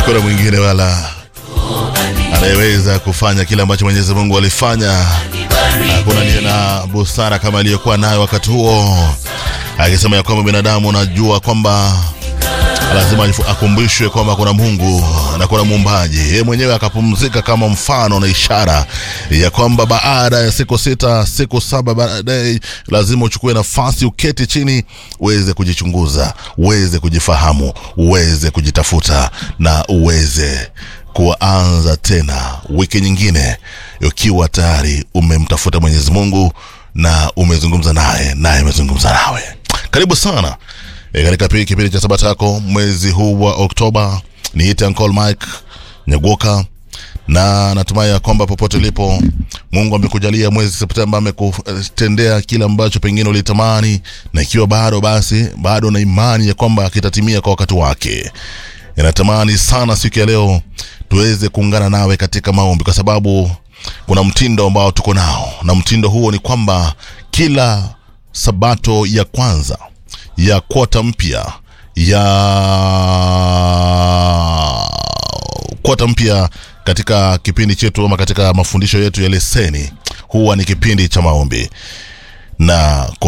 hakuna mwingine wala anayeweza kufanya kile ambacho Mwenyezi Mungu alifanya. Hakuna aliye na busara kama aliyokuwa nayo wakati huo, akisema ya kwamba binadamu unajua kwamba lazima akumbushwe kwamba kuna Mungu na kuna muumbaji. Yeye mwenyewe akapumzika kama mfano na ishara ya kwamba baada ya siku sita, siku saba baadaye lazima uchukue nafasi, uketi chini, uweze kujichunguza, uweze kujifahamu, uweze kujitafuta na uweze kuanza tena wiki nyingine ukiwa tayari umemtafuta Mwenyezi Mungu na umezungumza naye, naye amezungumza nawe. Karibu sana e, katika kipindi cha Sabata yako mwezi huu wa Oktoba. Niite Uncle Mike Nyagoka na natumai ya kwamba popote ulipo Mungu amekujalia mwezi Septemba, amekutendea kile ambacho pengine ulitamani, na ikiwa bado basi bado na imani ya kwamba kitatimia kwa wakati wake. Inatamani sana siku ya leo tuweze kuungana nawe katika maombi, kwa sababu kuna mtindo ambao tuko nao, na mtindo huo ni kwamba kila sabato ya kwanza ya kwota mpya ya kwota mpya katika kipindi chetu ama katika mafundisho yetu ya leseni huwa ni kipindi cha maombi na